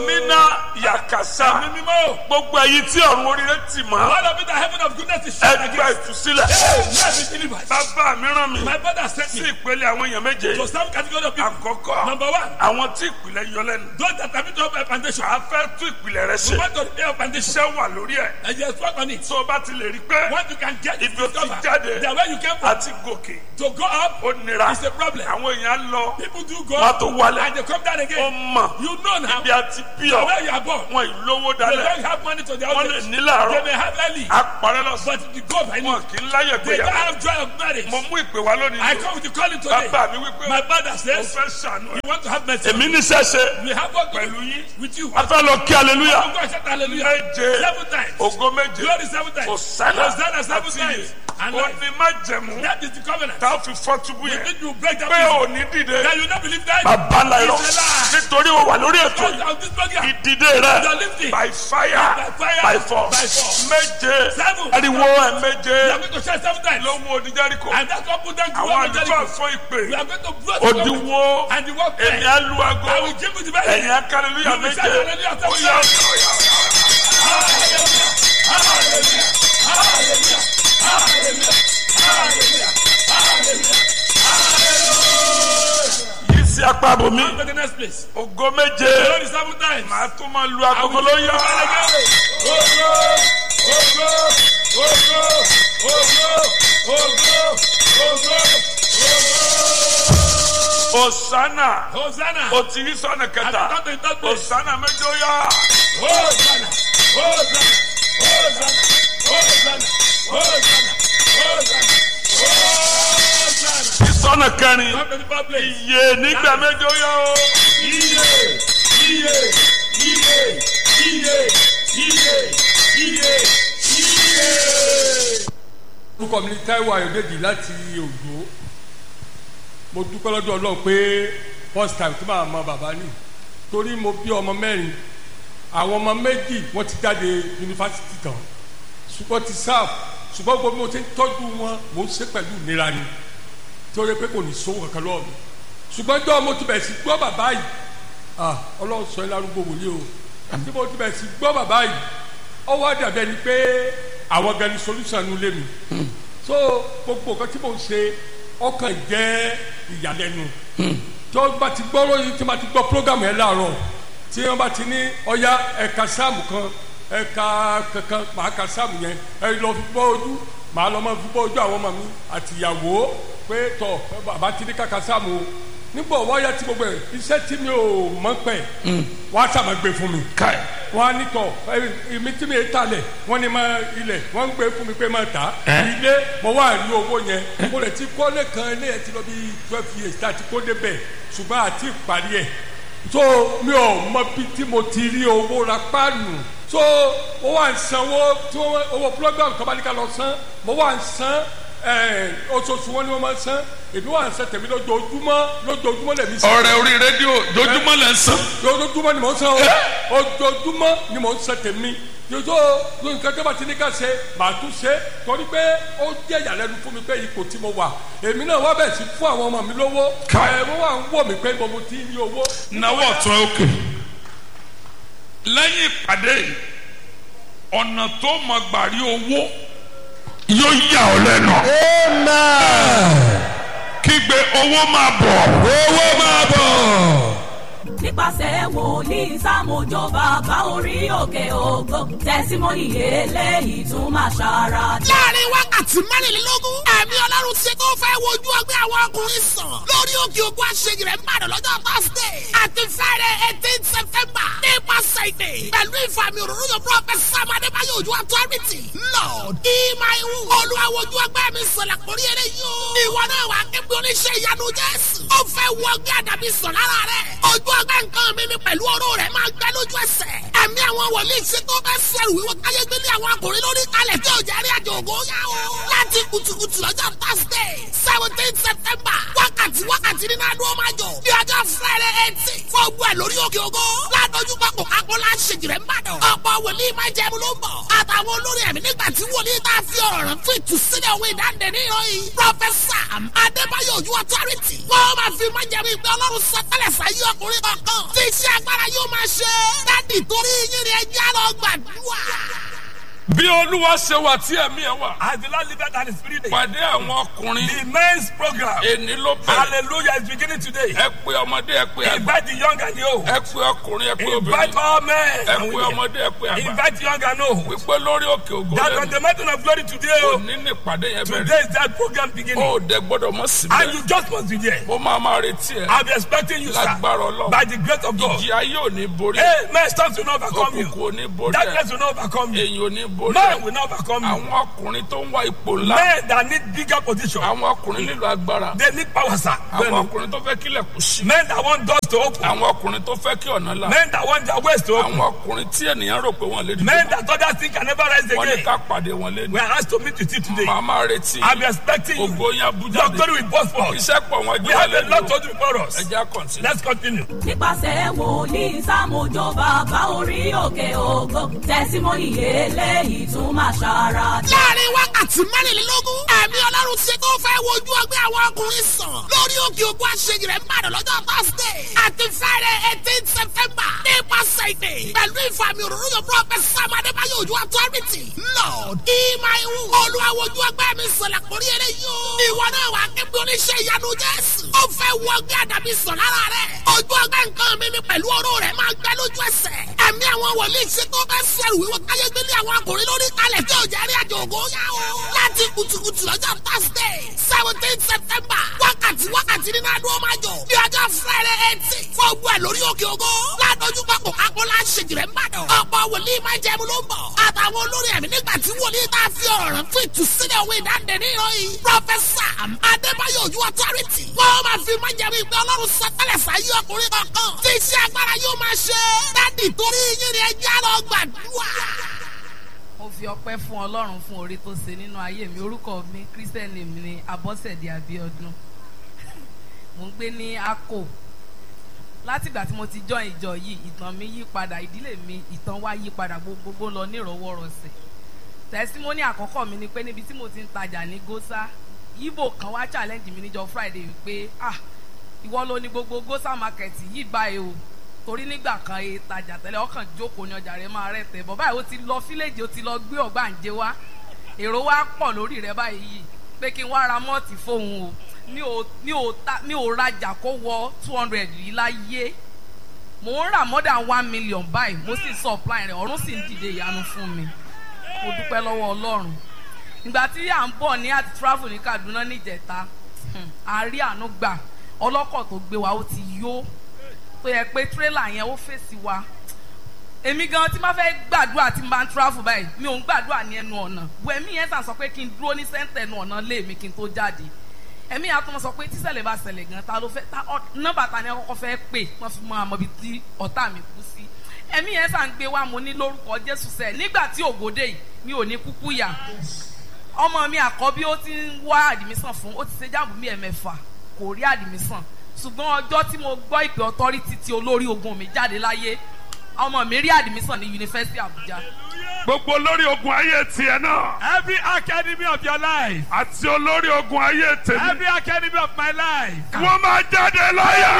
nínà yàkàsá Ẹ̀mí mímọ́. gbogbo ẹ̀yin tí ọ̀run oríire tì mọ́ All of it, the heaven of goodness is shut ẹgbẹ́ against. ìtúsílẹ̀ Let me deliver. bàbá mi rán mi My father sent sí me ìpele àwọn èèyàn méje to some category of people. àkọ́kọ́ Number one, àwọn tí ìpìlẹ̀ yọ lẹ́nu those that have been to a foundation. a fẹ́ tún ìpìlẹ̀ rẹ ṣe We want to repair a foundation. iṣẹ́ wà lórí ẹ̀ And just work on it. tó o bá ti lè rí pé What you can get ibi o ti discover jáde that where you came from àti gòkè to go up ó nira is a problem. àwọn èèyàn lọ People do go wọn á up tó wálẹ̀ and they come down ó again. mọ̀ You know now bí a ti bí ọ where you are born. wọn ìlówó They dalẹ̀ don't have money to their wọn own lè age. ní They làárọ̀ may have early, àparẹ́ lọ́sàn but you go by wọn noon. kì í láyẹ̀ They don't gbéyàwó have joy of marriage. mo mú ìpè wá lónìí I come with the calling today. bàbá mi wípé My father mo says, fẹ́ ṣàánú ẹ̀ you want to have mercy. èmi níṣẹ́ ṣe We have work pẹ̀lú yín with you. a fẹ́ lọ kí aleluya God shout hallelujah. méje Seven times. ògo méje Glory seven times. Hosanna Hosanna seven àti times. And ó life. ní má jẹ̀mú That is the covenant. tá a fi fọ́ túbú You yẹn think you break that pé prison. ò ní dìde That you not believe that? bàbá ńlá irọ́ It's a lie. nítorí o wà lórí ètò Because yìí of this program. ìdìde rẹ You're lifting. by fire By fire. by force By force. méje Seven. ariwo ẹ We méje are going to share seven times. ló mú oníjẹ́ríkò And that's what put them to àwọn one àlùfáà Jericho. fún ìpè We are going to blow the government. òdiwọ́ And the work èmi there. á lu aago I will give you the best. ẹ̀yin akálẹ́lúyà You will méje shout hallelujah seven ó yá times. ó yá, ó yá. yìí sí apá bomi Go to the next place. ògo méje Glory seven times. màá tún máa lu agogo ló yá. Osana Hosanna. o ti rí sọ́nà And kẹta not in that place. Osana méje ó yá. Hosanna. Hosanna. Hosanna. Hosanna. Hosanna. Hosanna. Hosanna. Rí sọ́nà kẹrin Come to the third place. iye nígbà méje ó yá o. Iye. Iye. Iye. Iye. Iye. Iye. Iye. orúkọ mi ni Táíwò Ayọ̀dèjì láti Ògbó mo dúpẹ́ lọ́dọ̀ Ọlọ́run pé first time tí màá mọ bàbá ní torí mo bí ọmọ mẹ́rin àwọn ọmọ méjì wọ́n ti jáde yunifásitì tán ṣùgbọ́n ti sáà ṣùgbọ́n gbogbo bí mo ti ń tọ́jú wọn mo ń ṣe pẹ̀lú ìnira ni torí pé kò ní sówó kankan lọ́wọ́ mi ṣùgbọ́n jọ́ mo ti bẹ̀rẹ̀ sí gbọ́ bàbá yìí ah Ọlọ́run sọ ẹ́ lárúgbó wòlíì o tí mo ti bẹ̀rẹ̀ sí gbọ́ bàbá yìí ọwọ́ àdàbẹ̀ ni pé àwọn gan ni solution nu lé mi so gbogbo nǹkan tí mo ń ṣe ọkàn jẹ́ ìyàlẹ́nu tí wọ́n bá ti gbọ́ lóyún tí wọ́n bá ti gbọ́ program yẹn láàárọ̀ tí wọ́n bá ti ní ọya ẹ̀ka sáàmù kan ẹ̀ka kankan màá ka sáàmù yẹn ẹ lọ fi bọ́ ojú màá lọ máa fi bọ́ ojú àwọn ọmọ mi àti ìyàwó pé tọ̀ bàbá ti ní kàkà sáàmù o nígbà wáyà tí gbogbo ẹ̀ iṣẹ́ tí mi ò mọ̀ pẹ̀ wọ́n á sàmà gbé fún mi Káì. wọ́n á ní tọ̀ èmi tí mi yé talẹ̀ wọ́n ní máa ilẹ̀ wọ́n ń gbé fún mi pé máa tà á ilé mo wá rí owó yẹn mo lè ti kọ́lé kan ilé yẹn ti lọ bí twelve years tá a ti kó débẹ̀ ṣùgbọ́n àti ìparí ẹ̀ so mi ò mọ bí tí mo ti rí owó ra páànù so mo wà ń sanwó tí wọ́n owó program kan bá ní ká lọ san mo wà ń san ẹ̀ oṣooṣù wọn ni wọ́n máa ń san èmi wà ń san tèmi lójoojúmọ́ lójoojúmọ́ lèmi san ọ̀rẹ́ orí rédíò dojúmọ́ lẹ́ ń sàn. ojoojúmọ́ ni mò ń san o ojoojúmọ́ ni mò ń san tèmi yòtò nǹkan tó bá ti ní ká ṣe màá tún ṣe torí pé ó jẹ́ ìyàlẹ́nu fún mi pé ipò tí mo wà èmi náà wá bẹ̀ sí fún àwọn ọmọ mi lówó ẹ̀ wọ́n wà ń wò mí pé mo ti ní owó. náwó ọ̀tún òkè lẹ́yìn ìpàdé yìí, ọ̀nà tó mọ gbàrí owó yóò yà ọ́ lẹ́nu. kígbe owó máa bọ̀. owó máa bọ̀. nípasẹ̀ wòlíì sámójó bàbá orí òkè ògo tẹ̀símọ́nì eléyìí tún máa ṣàrà láàrin wákàtí mẹ́rìnlélógún ẹ̀mí ọlọ́run ti tó fẹ́ wojú ọgbẹ́ àwọn ọkùnrin sàn lórí òkè ògùn àṣeyìí rẹ̀ ń bàdàn lọ́jọ́ thursday àti friday eighteen september nípasẹ̀ ìdè pẹ̀lú ìfàmì òróró yóò prophet sam adébáyọ̀ ojú authority lord ìmáìwù olúwa wojú ọgbẹ́ mi sọ̀lá kórí eré yóò ìwọ náà wà kébí oníṣẹ́ ìyanu jésù ó fẹ́ wọ ọgbẹ́ àdàbí sàn lára rẹ̀ ojú ọgbẹ́ nǹkan mi ni pẹ̀lú ọ̀rọ̀ rẹ̀ máa gbẹ lójú ẹsẹ̀ ẹ̀mí àwọn wòlíì ṣe tó bẹ́ sẹ̀rù wíwọ́ káyé gbélé àwọn akùnrin lórí kalẹ̀ tí ò jẹ́ rí àjò ògo yá o. láti kùtùkùtù lọ́jọ́ thursday seventeen september wákàtí wákàtí nínú adó máa jọ bí ọjọ́ friday eighteen fún ogun ẹ̀ lórí òkè ògo ládójú pápọ̀ kápọ̀ láṣẹjì rẹ̀ ń bàdàn. ọ̀pọ̀ ọ̀pọ̀ wòlíì máa jẹ́ mu ló ń bọ̀. àtàwọn olórí ẹ̀mí nígbà tí wòlíì tá a fi ọ̀rọ̀ rẹ̀ fún ìtúsílẹ̀ òwe ìdáǹdè níyàn yìí. pọfẹsà adébáyọ̀ ojú ọtọ́rìtì. wọ́n máa fi máa jẹ́ mi pé ọlọ́run sọ tẹ́lẹ̀ sáyé ọkùnrin kankan. tí iṣẹ́ agbára yóò máa ṣe. dádì torí yín ni ẹjẹ́ lọ gbàdúrà. bí olúwa ṣe wà tí ẹ̀mí ẹ̀ wà. As the Lord liveth and is spirit. pàdé àwọn ọkùnrin The men's program. èní ló bẹ̀rẹ̀. Hallelujah is beginning today. ẹ pé ọmọdé ẹ pé àgbà. Invite the young and the old. ẹ pé ọkùnrin ẹ pé Invite obìnrin. all men. ẹ and pé women. ọmọdé ẹ pé àgbà. Invite young and old. wípé lórí òkè ògo That on lẹ́nu. the mountain of glory today. oh, òní ní ìpàdé yẹn Today bẹ̀rẹ̀. is that program beginning. ó dẹ gbọ́dọ̀ mọ̀ And síbẹ̀. you just must be there. mo máa máa retí ẹ. I'll be expecting you, sir. lágbára ọlọ́run. By the grace of God. ìjì ayé ò ní borí ẹ. Hey, man, storms will not overcome you. òkùnkùn ò ní borí ẹ. Darkness will not overcome you. èyí ò ní borí Man will ẹ. not overcome you. àwọn ọkùnrin tó ń wá ipò ńlá. Men that need bigger position. àwọn ọkùnrin nílò agbára. They need power, sir. àwọn Men, ọkùnrin tó fẹ́ kílẹ̀ kù sí. men that want doors to open. àwọn ọkùnrin tó fẹ́ kí ọ̀nà là. Men that want their ways to open. àwọn ọkùnrin tí ènìyàn rò pé wọ́n lè dìde. Men that others think can never rise wọ́n ní again. ká pàdé wọn lé ní. We are asked to meet with you today. màá máa retí. I'll be expecting you. ògo yẹn Your abújáde. glory will burst forth. iṣẹ́ pọ̀ wọ́n We jẹ́ have a alẹ́ lot ní to o. do before us. ẹ jẹ́ kọ́ntínú. Let's continue. nípasẹ̀ wòlíì sámójó bàbá orí òkè ògo tẹ̀símọ́nì eléyìí tún máa ṣara dá. láàrin wákàtí mẹ́rìnlélógún ẹ̀mí ọlọ́run ṣe tó fẹ́ wojú ọgbẹ́ àwọn ọkùnrin sàn lórí òkè òkú àṣeyìí rẹ̀ ń bàdàn lọ́jọ́ thursday àti friday eighteen september nípasẹ̀ ìdè pẹ̀lú ìfàmì òróró yóò prophet sam adébáyọ̀ ojú authority lord ìmáìwù olùwàwòjú ọgbẹ́ mi sọ̀lá kórí eré yóò ìwọ náà wà kébí oníṣẹ́ ìyanu jésù ó fẹ́ wọ ọgbẹ́ àdàbí sàn lára rẹ̀ ojú ọgbẹ́ nǹkan mi mi pẹ̀lú oró rẹ̀ máa gbẹ lójú ẹsẹ̀ ẹ̀mí àwọn wòlíì ṣe tó fẹ́ sẹ́rù wíwọ́ káyé gbélé àwọn akùnrin lórí kalẹ̀ tí ò jẹ́ rí àjò ògo yá o. láti kùtùkùtù lọ́jọ́ thursday seventeen september wákàtí wákàtí nínú adúlọ́ máa jọ ní ọjọ́ friday eighteen fọ́ọ̀gbù ẹ̀ lórí òkè ògo ládójú pápọ̀ akọ́lá ṣèjìrẹ́ ń bàdàn ọ̀pọ̀ wòlíì máa jẹ́ mu ló ń bọ̀ àtàwọn olórí ẹ̀mí nígbà tí wòlíì tá a fi ọ̀rọ̀ rẹ̀ fún ìtúsílẹ̀ òwe ìdáǹdè ní ìròyìn pọfẹsà adébáyọ̀ ojú ọtọ́rìtì wọ́n máa fi máa jẹ́ mi pé ọlọ́run sọ tẹ́lẹ̀ sáyé ọkùnrin kankan tí iṣẹ́ agbára yóò máa ṣe dádì torí yín ni ẹjẹ́ lọ gbàdúrà. mo fi ọpẹ́ fún ọlọ́run fún oore tó ṣe nínú ayé mi orúkọ mi kírísítẹ́nì mi ni abọ́sẹ̀dé abíọ́dún mo ń gbé ní akko látìgbà tí mo ti jọ ìjọ yìí ìtàn mi yí padà ìdílé mi ìtàn wa yí padà gbogbogbò lọ nírọwọ́rọsẹ̀ tẹsímọ́nì àkọ́kọ́ mi ni pé níbi tí mo ti ń tajà ní gósà ibo kan wá challenge mi níjọ friday wípé ah ìwọ ló ní gbogbo gósà market yìí báyìí o torí nígbà kan e tajà tẹ́lẹ̀ ọkàn jókòó ní ọjà rẹ̀ máa rẹ̀ tẹ̀ bọ̀ báyìí ó ti lọ fílẹ̀jì ó ti lọ gbé ọ̀gbàǹjẹ wá èrò wa pọ̀ lórí rẹ̀ báyìí yìí pé kí n wá ra mọ́ọ̀tì fóun o mi ò mi ò ta mi ò rajà kó wọ two hundred yìí láyé mò ń rà more than one million báyìí mo sì supply rẹ̀ ọ̀run sì ń dìde ìyanu fún mi mo dúpẹ́ lọ́wọ́ ọlọ́run ìgbà tí à ń bọ̀ ní àti travel ní kaduna níjẹta a rí àánú gbà ọlọ́kọ̀ tó gbé wa ó ti yó tó yẹ pé tírélà yẹn ó fèsì wa èmi gan tí máa fẹ́ gbàdúrà tí n bá ń travel báyìí mi ò ń gbàdúrà ní ẹnu ọ̀nà wẹ̀mí yẹn sàn sọ pé kí n dúró ní sẹ́ńtẹ̀ ẹnu ọ̀nà lé mi kí n tó jáde ẹ̀mí yẹn àtúmọ̀ sọ pé tíṣẹ̀lẹ̀ bá ṣẹlẹ̀ gan ta ló fẹ́ ta nọ́mbà ta ni ẹ kọ́kọ́ fẹ́ pè wọ́n fi mọ àmọ́ ibi tí ọ̀tá mi kú sí ẹ̀mí yẹn sàn gbé wa mo ní lórúkọ Jésù sẹ́ nígbà tí ògòdè yìí mi ò ní kúkú yà ọmọ mi àkọ́bí ó ti ń wá àdìmísàn fún ó ti ṣe jáàmù mi ẹ̀mẹ́fà kò rí àdìmísàn ṣùgbọ́n ọjọ́ tí mo gbọ́ ìpè ọtọ́rítì tí olórí ogun mi jáde láyé ọmọ mi rí àdìmísàn ní yunifásitì Àbújá. gbogbo olórí ogun ayé tiẹ̀ náà Every academy of your life. àti olórí ogun ayé tèmi Every academy of my life. wọ́n máa jáde láyà.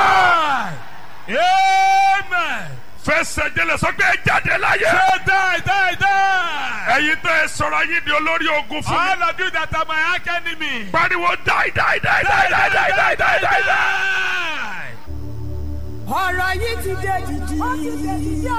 Die. Amen. fẹsẹ̀ jẹlẹ̀ sọ pé ẹ jáde láyà. Say die, die, die. ẹ̀yin tẹ́ ẹ sọ̀rọ̀ yín di olórí ogun fún mi. All of you that are my academy. pariwo die die die die die die die die die die. die. ọ̀rọ̀ yìí ti dé dìdì.